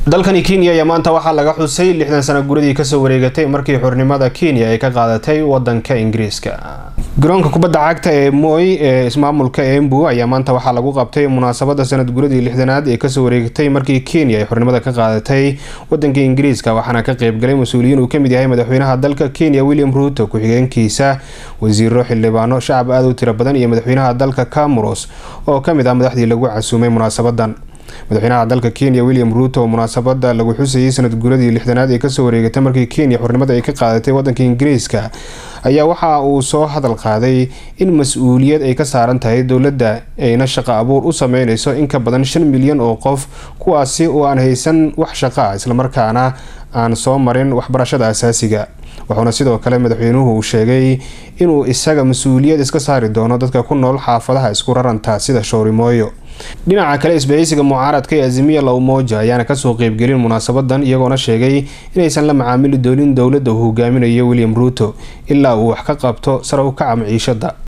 dalkani kenya ayaa maanta waxaa laga xusay lixdan sano guradii kasoo wareegatay markii xurnimada kenya ay ka qaadatay wadanka ingiriiska garoonka kubadda cagta ee moy ee ismaamulka embu ayaa maanta waxaa lagu qabtay munaasabada sanad guradii lixdanaad ee kasoo wareegatay markii kenya ay xurnimada ka qaadatay wadanka ingiriiska waxaana ka qeybgalay mas-uuliyiin uu kamid yahay madaxweynaha dalka kenya william ruuto ku-xigeenkiisa wasiiro xildhibaano shacab aada u tiro badan iyo madaxweynaha dalka camuros oo kamid ah madaxdii lagu casuumay munaasabadan madaxweynaha dalka kenya william ruuto oo munaasabada lagu xusayay sanad guradii lixdanaad ee kasoo wareegatay markii kenya xurnimada ay ka qaadatay wadanka ingiriiska ayaa waxa uu soo hadal qaaday in mas-uuliyad ay ka saaran tahay dowladda ayna shaqo abuur u sameyneyso in ka badan shan milyan oo qof kuwaasi oo aan haysan wax shaqaa islamarkaana aan soo marin waxbarashada asaasiga wuxuuna sidoo kale madaxweynuhu uu sheegay inuu isaga mas-uuliyad iska saari doono dadka ku nool xaafadaha isku raranta sida showrimooyo dhinaca kale isbahaysiga mucaaradka ee azimiya lawmoja ayaana kasoo qeybgelin munaasabadan iyagoona sheegay inaysan la macaamili doonin dowladda uu hogaaminayo william ruuto ilaa uu wax ka qabto sare u kaca maciishada